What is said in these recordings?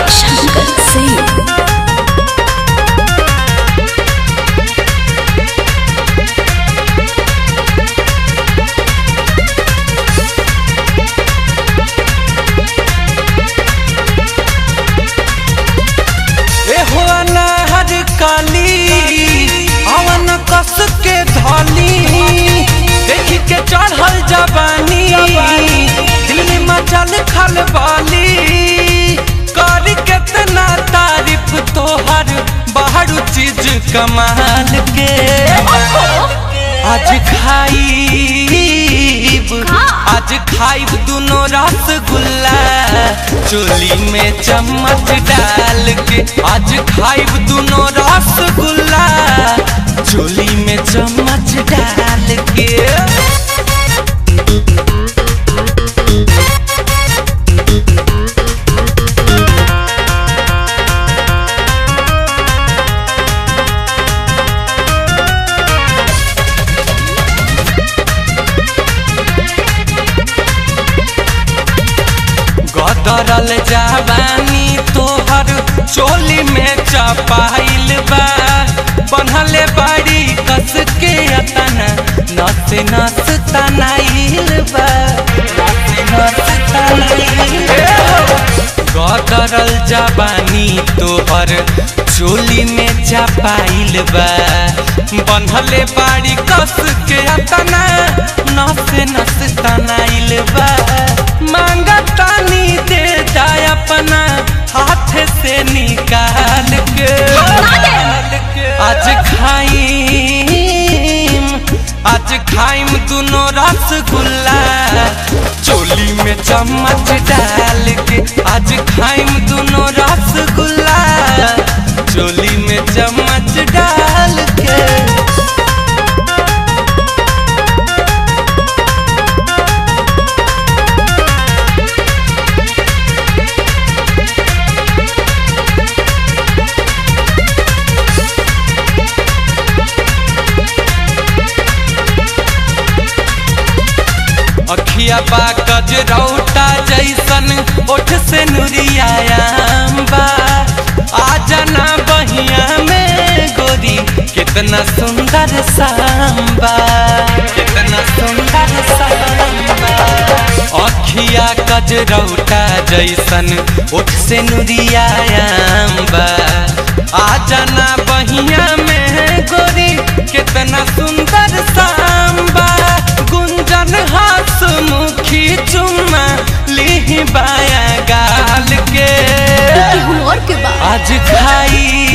शंकर सिंह एहो अनाहर काली अवन कस के धली देखी के चढ़ल जवानी दिल में मचल खलबाली कर केतना तारीफ तोहर बाहर चीज कमाल के आज खाईब आज खाईब दुनो रसगुल्ला चोली में चम्मच डाल के आज खाईब दुनो रसगुल्ला चोली में चम्मच डाल के गदरल जवानी तोहर चोली में चपाइल बा बनहले बाड़ी कस के अतना नस नस तनाइल बा नस नस तनाइल गदरल जवानी तोहर चोली में चपाइल बा बनहले बाड़ी कस के अतना नस नस तनाइल बा मांगा तानी दे जाए अपना हाथ से निकाल के आज खाइम आज खाइम दुनो रसगुल्ला चोली में चम्मच डाल के आज खाइम दुनो रसगुल्ला चोली में चम्मच डाल के अखिया बा गजरौटा जैसन ओठ से नुरियायाम बा आ जाना बहिया में गोरी कितना सुंदर सांबा कितना सुंदर सांबा अखिया गजरौटा जैसन ओठ से नुरियायाम बा आ जाना बहिया में गोरी कितना सुंदर सांबा गुंजन हाथ मुखी चुम्मा ली बाया गाल के और के बाद आज खाई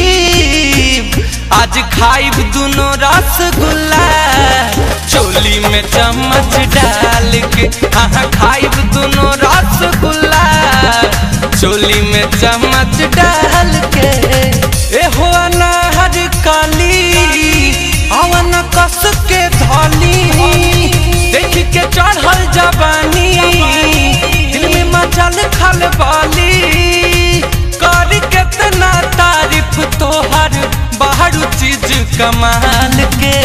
आज खाइब दुनो रसगुल्ला चोली में चम्मच डाल के हाँ खाइब दुनो रसगुल्ला चोली में चम्मच डाल के एहो अनाहर काली अवन कस के धली देख के चढ़ल जवानी दिल में मचल खलबाली कर केतना तारीफ तोहर बाहर चीज कमाल के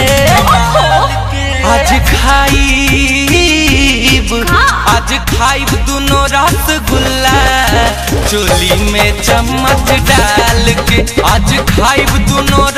आज खाईब आज खाईब दुनो रसगुल्ला चोली में चम्मच डाल के आज खाईब दुनो